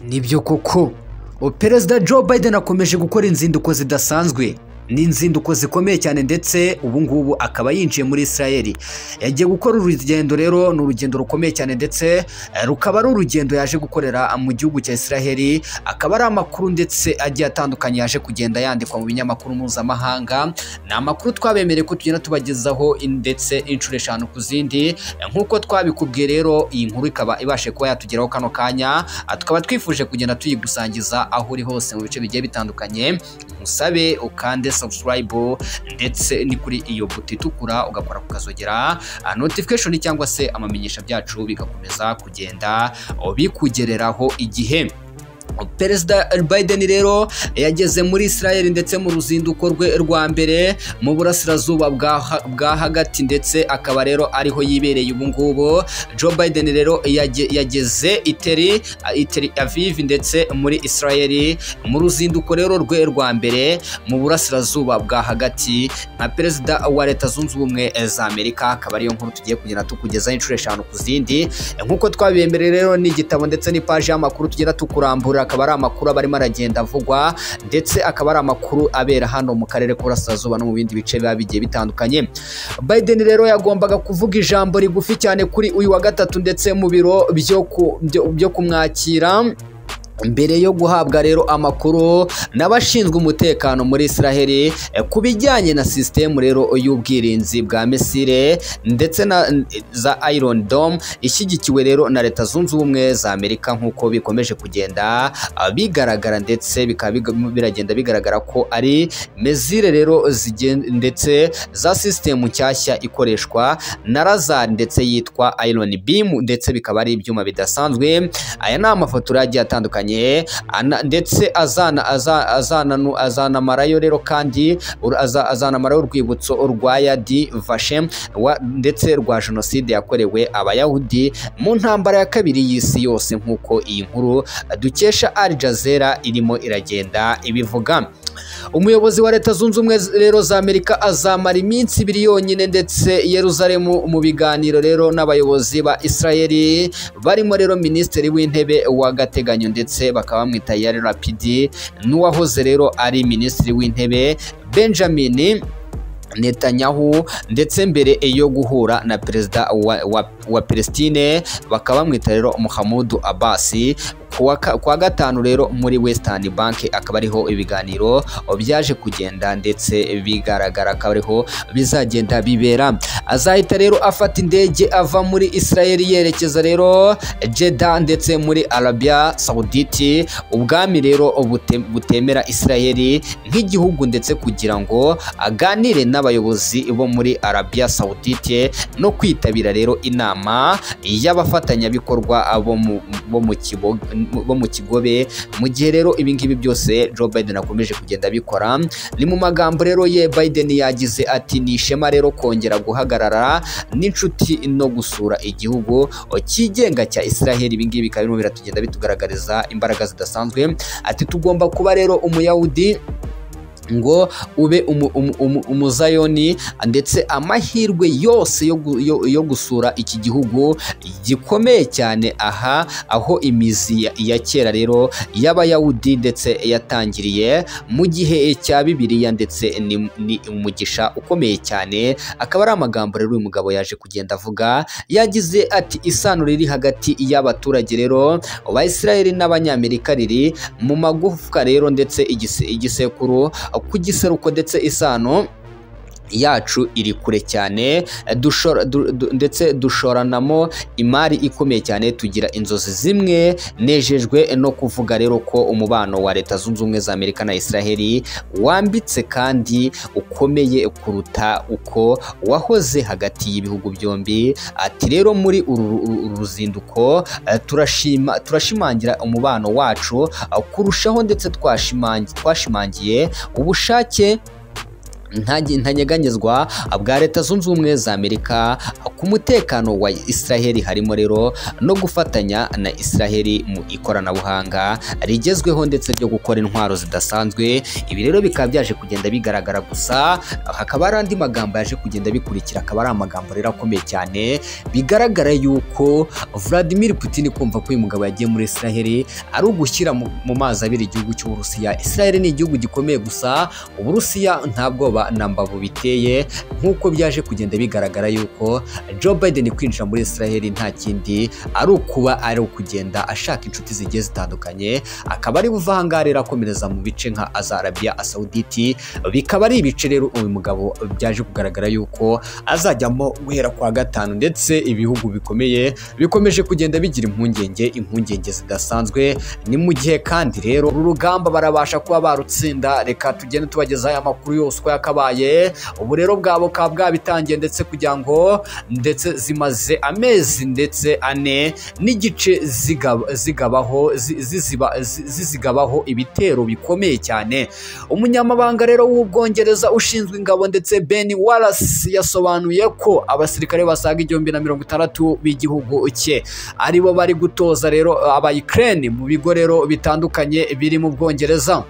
nibyo koko perezida joe biden akomeje gukora inzinduko zidasanzwe ni inzinduko zikomeye cyane ndetse ubu ngubu akaba yinjiye muri israel yagiye gukora urugendo rero ni urugendo rukomeye cyane ndetse rukaba ari urugendo yaje gukorera mu gihugu cya israel akaba ari amakuru ndetse agiye atandukanye yaje kugenda yandikwa mu binyamakuru mpuzamahanga ni amakuru twabemereye ko tugenda tubagezaho ndetse inshuro eshanu ku zindi nk'uko twabikubwiye rero iyi nkuru ikaba ibashe kuba yatugeraho kano kanya tukaba twifuje kugenda tuyigusangiza aho uri hose mu bice bigiye bitandukanye musabe ukande subscribe ndetse ni kuri iyo buto itukura ugakora kukazogera notification cyangwa se amamenyesha byacu bigakomeza kugenda bikugereraho igihe perezida Biden rero yageze muri israel ndetse mu ruzinduko rwe rwa mbere mu burasirazuba bwa hagati ndetse akaba rero ariho yibereye ubu ngubu joe Biden rero yageze iteri iteri aviv ndetse muri israel mu ruzinduko rero rwe rwa mbere mu burasirazuba bwa hagati nka perezida wa leta zunze ubumwe za amerika akaba ariyo nkuru tugiye kugenda tukugezaho inshuro eshanu ku zindi nk'uko twabibemereye rero n'igitabo ndetse n'ipaji y'amakuru tugenda tukurambura akaba ari amakuru aba arimo aragenda avugwa ndetse akaba ari amakuru abera hano mu karere k'uburasirazuba no mu bindi bice biba bigiye bitandukanye Biden rero yagombaga kuvuga ijambo rigufi cyane kuri uyu wa gatatu ndetse mu biro byo kumwakira mbere yo guhabwa rero amakuru n'abashinzwe umutekano muri israheli ku bijyanye na sisitemu rero y'ubwirinzi bwa misile ndetse na za Iron Dome ishyigikiwe rero na leta zunze ubumwe za amerika nk'uko bikomeje kugenda bigaragara ndetse bikaba biragenda bigaragara ko ari mezire rero ndetse za sisitemu nshyashya ikoreshwa na razari ndetse yitwa Iron Beam ndetse bikaba ari ibyuma bidasanzwe aya ni amafoto agiye atandukanye ndetse azanamarayo rero kandi azanamarayo urwibutso rwa yadi vashe ndetse rwa jenoside yakorewe abayahudi mu ntambara ya kabiri y'isi yose nk'uko iyi nkuru dukesha Al Jazeera irimo iragenda ibivuga umuyobozi wa leta zunze ubumwe rero za amerika azamara iminsi ibiri yonyine ndetse yeruzalemu mu biganiro rero n'abayobozi ba israeli barimo rero minisitiri w'intebe w'agateganyo ndetse bakaba bamwita yari rapidi n'uwahoze rero ari minisitiri w'intebe benjamin Netanyahu ndetse mbere yo guhura na perezida wa, wa, wa Palestine bakaba bamwita rero Muhammadu Abbas kuwa gatanu rero muri Western Bank akaba ariho ibiganiro byaje kugenda ndetse bigaragara akaba ariho bizagenda bibera azahita rero afata indege ava muri Israel yerekeza rero Jeddah ndetse muri Arabia Saudite ubwami rero butemera Israel nk'igihugu ndetse kugira ngo aganire n'abayobozi bo muri Arabia Saudite no kwitabira rero inama y'abafatanyabikorwa bo mu kiboga bo mu kigobe mu gihe rero ibingibi byose Joe Biden akomeje kugenda abikora ni mu magambo rero ye Biden yagize ati ni ishema rero kongera guhagarara n'inshuti no gusura igihugu cyigenga cya Israel ibingibi bikaba birimo biratugenda bitugaragariza imbaraga zidasanzwe ati tugomba kuba rero umuyahudi ngo ube umuzayoni ndetse amahirwe yose yo gusura iki gihugu gikomeye cyane aha aho imizi ya kera rero y'abayahudi ndetse yatangiriye mu gihe cya bibiliya ndetse ni umugisha ukomeye cyane akaba ari amagambo rero uyu mugabo yaje kugenda avuga yagize ati isano riri hagati y'abaturage rero ba israel n'abanyamerika riri mu magufwa rero ndetse igisekuru ku giseruko ndetse isano yacu iri kure cyane ndetse dushoranamo imari ikomeye cyane tugira inzozi zimwe nejejwe no kuvuga rero ko umubano wa leta zunze ubumwe za amerika na israheli wambitse kandi ukomeye kuruta uko wahoze hagati y'ibihugu byombi ati rero muri uru ruzinduko turashimangira umubano wacu kurushaho ndetse twashimangiye ubushake ntanyeganyezwa bwa leta zunze ubumwe za amerika ku mutekano wa israheli harimo rero no gufatanya na israheli mu ikoranabuhanga rigezweho ndetse ryo gukora intwaro zidasanzwe ibi rero bikaba byaje kugenda bigaragara gusa hakaba hari andi magambo yaje kugenda bikurikira akaba ari amagambo rero akomeye cyane bigaragara yuko vladimir putin kumva ko uyu mugabo yagiye muri israheli ari ugushyira mu mu mazi abiri igihugu cy'uburusiya israheli ni igihugu gikomeye gusa uburusiya ntabwo na mbavu biteye nk'uko byaje kugenda bigaragara yuko Joe Biden kwinjira muri Israel nta kindi ari ukuba ari ukugenda ashaka inshuti zigiye zitandukanye akaba ari buva ahangaha rero akomereza mu bice nka za Arabia Saudite bikaba ari ibice rero uyu mugabo byaje kugaragara yuko azajyamo guhera kwa gatanu ndetse ibihugu bikomeye bikomeje kugenda bigira impungenge impungenge zidasanzwe ni mu gihe kandi rero uru rugamba barabasha kuba barutsinda reka tugende tubagezaho aya makuru yose uko yakabaye ubu rero bwabo bukaba bwabitangiye ndetse kugira ngo ndetse zimaze amezi ndetse ane n'igice zigaba- zigabaho zi- ziziba- zi- zizigabaho ibitero bikomeye cyane umunyamabanga rero w'ubwongereza ushinzwe ingabo ndetse ben wallace yasobanuye ko abasirikare basaga igihumbi na mirongo itandatu b'igihugu cye aribo bari gutoza rero aba ukraine mu bigo rero bitandukanye biri mu bwongereza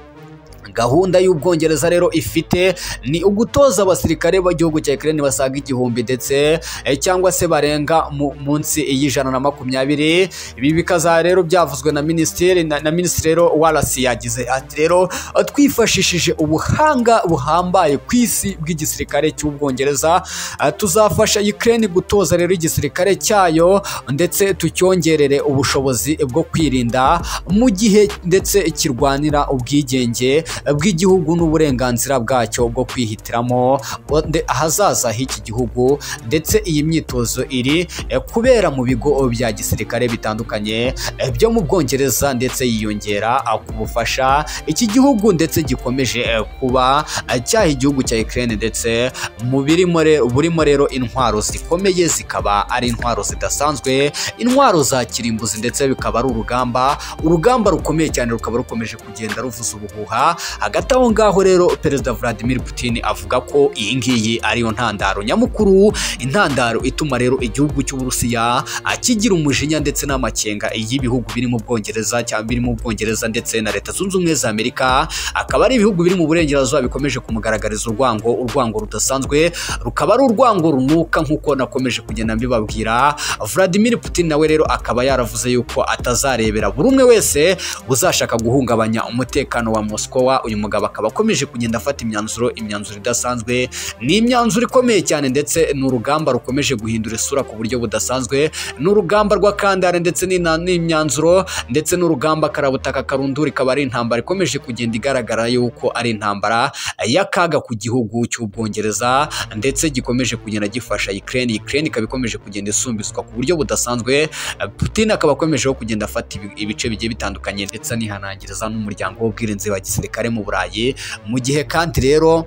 gahunda y'ubwongereza rero ifite ni ugutoza abasirikare b'igihugu cya Ukraine basaga igihumbi ndetse eh, cyangwa se barenga mu- munsi y'ijana na makumyabiri ibi bikaza rero byavuzwe na minisitiri na, na minisitiri rero warasi yagize ati rero twifashishije ubuhanga buhambaye ku isi bw'igisirikare cy'ubwongereza eh, tuzafasha Ukraine gutoza rero igisirikare cyayo ndetse tucyongerere ubushobozi bwo kwirinda mu gihe ndetse kirwanira ubwigenge bw'igihugu n'uburenganzira bwacyo bwo kwihitiramo nde- ahazaza h'iki gihugu ndetse iyi myitozo iri eh, kubera mu bigo bya gisirikare bitandukanye eh, byo mu bwongereza ndetse yiyongera ah, ku bufasha iki gihugu ndetse gikomeje eh, kuba ah, cyaha igihugu cya Ukraine ndetse mu birimo re- burimo rero intwaro zikomeye zikaba ari intwaro zidasanzwe intwaro za kirimbuzi ndetse bikaba ari urugamba urugamba rukomeye cyane rukaba rukomeje kugenda ruvuza ubuhuha hagati aho ngaho rero perezida Vladimir Putin avuga ko iyi ngiyi ariyo ntandaro nyamukuru intandaro ituma rero igihugu cy'Uburusiya akigira umujinya ndetse n'amakenga y'ibihugu biri mu Bwongereza cyangwa biri mu Bwongereza ndetse na Leta Zunze Ubumwe za Amerika akaba ari ibihugu biri mu burengerazuba bikomeje kumugaragariza urwango urwango rudasanzwe rukaba ari urwango runuka nk'uko nakomeje kugenda mbibabwira Vladimir Putin nawe rero akaba yaravuze yuko atazarebera buri umwe wese uzashaka guhungabanya umutekano wa Moskowa uyu mugabo akaba akomeje kugenda afata imyanzuro imyanzuro idasanzwe ni imyanzuro ikomeye cyane ndetse ni urugamba rukomeje guhindura isura ku buryo budasanzwe ni urugamba rw'akandare ndetse n'ina- n'imyanzuro ndetse n'urugamba karabutaka karundura ikaba ari intambara ikomeje kugenda igaragara yuko ari intambara y'akaga ku gihugu cy'ubwongereza ndetse gikomeje kugenda gifasha Ukraine Ukraine ikaba ikomeje kugenda isumbizwa ku buryo budasanzwe Putin akaba akomejeho kugenda afata ibi- ibice bigiye bitandukanye ndetse anihanangiriza n'umuryango w'ubwirinzi wa gisirikare mu Burayi mu gihe kandi rero